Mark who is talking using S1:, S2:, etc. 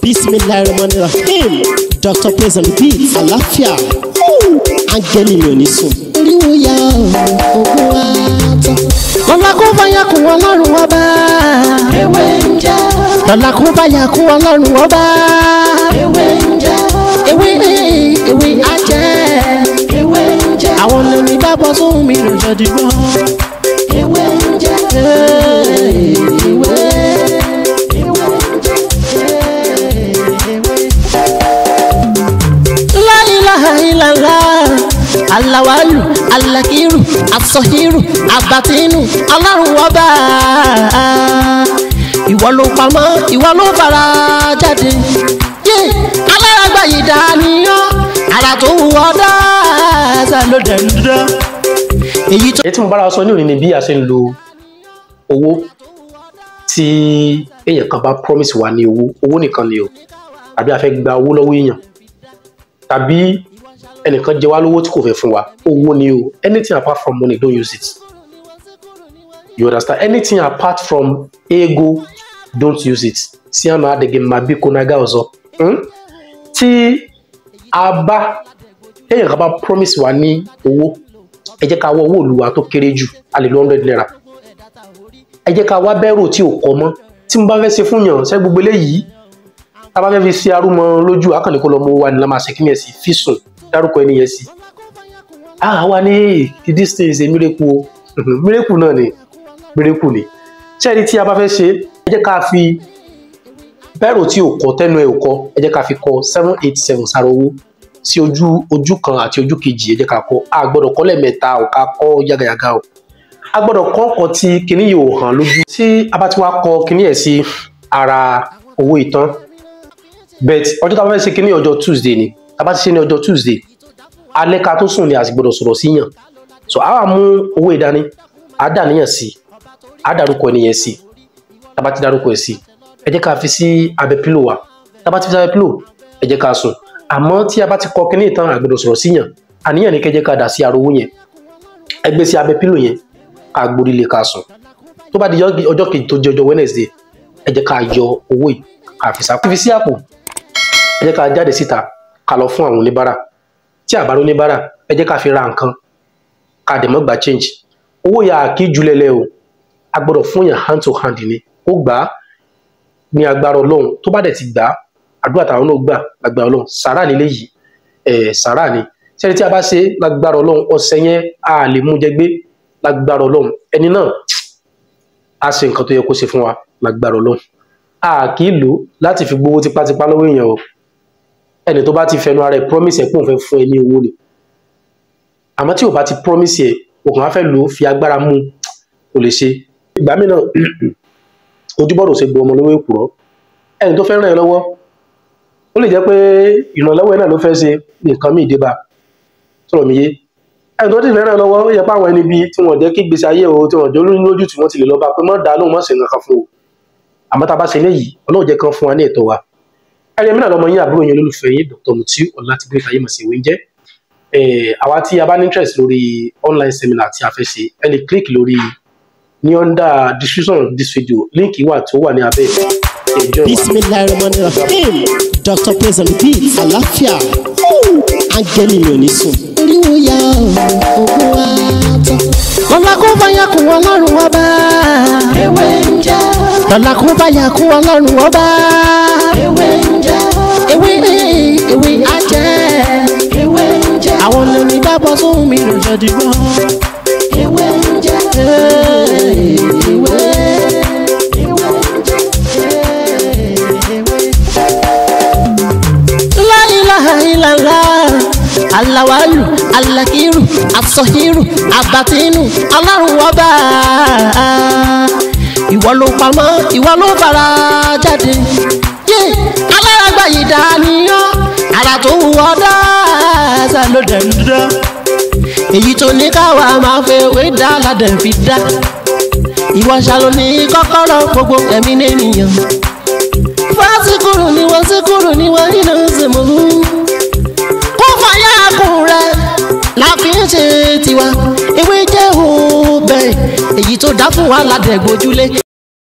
S1: bismillahirrahmanirrahim dr praise and beat àlàáfíà áńgẹ́lì mi ò ní sùn.
S2: oríwo ya ogun wa tán.
S1: lọ́la kó bá yà kún ọlọ́run ọba.
S2: ewé ń jẹ́
S1: lọ́la kó bá yà kún ọlọ́run ọba.
S2: ewé ń jẹ́
S1: ewé ewé ajẹ́.
S2: ewé ń jẹ́
S1: àwọn lèmi bá bọ́ sóhun mi lò jọ dìgbọ́.
S2: ewé ń jẹ́
S1: ewé.
S2: ewé ń jẹ́
S1: La ilaha illallah alawalu alakiru asọhiru abatinu ọlọ́run ọba ìwọ ló pamọ́ ìwọ ló fara jáde yé aláràgbà yìí dániyàn ara tó wù ọ́ dáadáa ló dẹ̀ ń dán èyí tó.
S3: èyí tí mo bára wa sọ ní òní ni bí a ṣe ń lo owó tí èèyàn kan bá promise wa ní owó owó nìkan ni o àbí a fẹ́ gba owó lọ́wọ́ èèyàn tàbí ẹnìkan jẹ wá lówó tí kò fẹ́ fún wa owó ni o anything apart from money don't use it you understand anything apart from ego don't use it sí àná adege mabi konaga ọzọ hmm? tí a bá èèyàn kan bá promise wa ní owó ẹ jẹ́ ká wá owó olùwà tó kéré jù a lè lo hundred naira ẹ jẹ́ ká wá bẹ́rù tí ò kọ́ mọ́ tí mo bá fẹ́ ṣe fún yàn ṣẹ́ gbogbo eléyìí tá a bá fẹ́ fi ṣe arúmọ lójú akànnì kó lọ mọ wa ni la máa ṣe kí ni ẹ̀ sí fi sùn dárúkọ ẹni yẹn sí. a wá ní this thing is a miracle o miracle náà ni miracle ni ṣẹ́ẹ̀rí tí a bá fẹ́ ṣe ẹ jẹ́ ká fi bẹ́rù tí ò kọ́ tẹ́nu ẹ̀ ò kọ́ ẹ jẹ́ ká fi kọ seven eight seven sára owó sí ojú ojú kan àti ojú kejì ẹ jẹ́ ká kọ a gbọ́dọ̀ kọ lẹ́ẹ̀mẹ́ta ò ká kọ yágayàga o a gbọ́dọ̀ kọ ọkọ tí kinní yìí ò hàn lójú tí a bá ti wá kọ kinní ẹ̀ sí ara owó ìtàn bet ọjọ́ tá a bá fẹ́ ṣe kinní ọjọ́ tuesday ni tá a bá ti ṣe ní ọjọ́ tuesday alẹ́ ká tó sùn ni a sì gbọ́dọ̀ sọ̀rọ̀ síyàn so a wà mú owó ìdání a dà níyàn sí a dárúkọ ẹnìyẹn sí tá a bá ti dárúkọ ẹ̀ sí ẹ jẹ́ ká fi sí abẹ́ pílò wa tá a bá ti fi sí abẹ́ pílò ẹ jẹ́ ká sùn àmọ́ tí a bá ti kọ kinní ìtàn àgbẹ̀dọ̀ sọ̀rọ̀ síyàn àníyàn ní kẹjẹ́ ká dà sí arówó yẹn ẹ gbé sí abẹ́ pílò yẹn ká gborí lé ká sùn tó bá di ọjọ́ kejì tó jẹ́ ọjọ́ wednesday ẹ jẹ́ ká yọ owó yìí ká fi sápò fi sí àpò ẹ jẹ́ ká jáde síta ká lọ fún àwọn oníbàárà tí àbára oníbàárà ẹ jẹ́ ká fi ra nǹkan ká dẹ̀ mọ́ gba change owó yà á kí julẹ̀lẹ̀ o a gbọ́dọ̀ fún yàn hand to hand ni ó gbà á ní agbára ọlọ́run tó bá dẹ̀ ti gbà á àdúrà táwọn náà gbà lágbára ọlọ́run sàrà nílé yìí ẹ̀ sàrà ni sẹ́ni tí a bá ṣe lágbára ọlọ́run ọ̀sẹ̀ yẹn a lè mú jẹ gbé lágbára ọlọ́run ẹni náà á ṣe nǹkan tó yẹ kó ṣe fún wa lágbára ọlọ́run a kì í lò ó láti fi gbowó tipátipá lọ́wọ́ èèyàn o ẹni tó bá ti fẹnu ara ẹ̀ promise ẹ̀ pé òun fẹ́ fún ẹ ní owó ni àmọ́ tí ò bá ti promise ẹ̀ òkàn á fẹ́ lò ó fi agbára mú kò lè ṣe ìgbà mìíràn ojúbọ̀rọ̀ ṣe gbọ́ ọmọ lọ́wọ́ èkùrọ́ ẹni tó fẹ́ ràn ẹ́ lọ́wọ́ ó lè jẹ́ pé ìrànlọ́wọ́ ẹ̀ náà ló fẹ́ ṣe nǹkan míì dé bá sọ̀rọ̀ mi yé ẹni tó ti fẹ́ ràn ẹ́ lọ́wọ́ ó yẹ pé àwọn ẹni bíi tí wọ́n jẹ́ kí gbèsè ayé o tí wọ́n jẹ́ olóyún lójú tí wọ́n ti lè lọ bá pé mọ́ dáa lóhùn mọ́ sí nǹkan fún o àmọ́ tá a bá ṣe léyìí ọlọ́run jẹ́ kan fún wa ní ẹ̀tọ́ wa ẹni mìíràn lọmọ yín àbúrò yín olólùfẹ́ yín Dr. Mutiu Ọlátìgbé ayé màsí ìwé ń jẹ́ àwa tí a bá ní interest lórí online seminar tí a fẹ́ ṣe ẹ lè click lórí ní under description of this video link wà tó wà ní abẹ́ ẹjọ́ wa.
S1: bismillahirrahmanirrahim dr praise and beat àlàáfíà áńgẹ́lì mi ò ní sùn.
S2: oríwo ya ogun wa tán.
S1: lọ́la kó bá yà kún ọlọ́run ọba.
S2: ewé ń jẹ́
S1: lọ́la kó bá yà kún ọlọ́run ọba.
S2: ewé ń jẹ́
S1: ewé ewé ajẹ́.
S2: ewé ń jẹ́
S1: àwọn lèmi bá bọ́ sóhun mi lò jọ dìgbọ́.
S2: ewé ń jẹ́ ewé ewé ń jẹ́ ewé.
S1: La ilaha illallah alawalu alakiru asọhiru abatinu ọlọ́run ọba ìwọ ló pamọ́ ìwọ ló fara jáde yé aláràgbà yìí dániyàn ara tó wù ọ́ dáadáa ló dẹ̀ ń dán èyí tó ní káwa máa fẹ́ wé dá ládẹ̀ fi dá ìwọ ṣàlò ní kọ́kọ́rọ́ gbogbo ẹ̀mí nìyẹn fásikúrú ni wọ́n síkúrú ni wọ́n nínú ìsìnkú kó fàyà kùn rẹ̀ la fi ń ṣe tiwa ewé jẹ́ òbẹ̀ èyí tó dá fún wa ládẹ̀ gbójúlé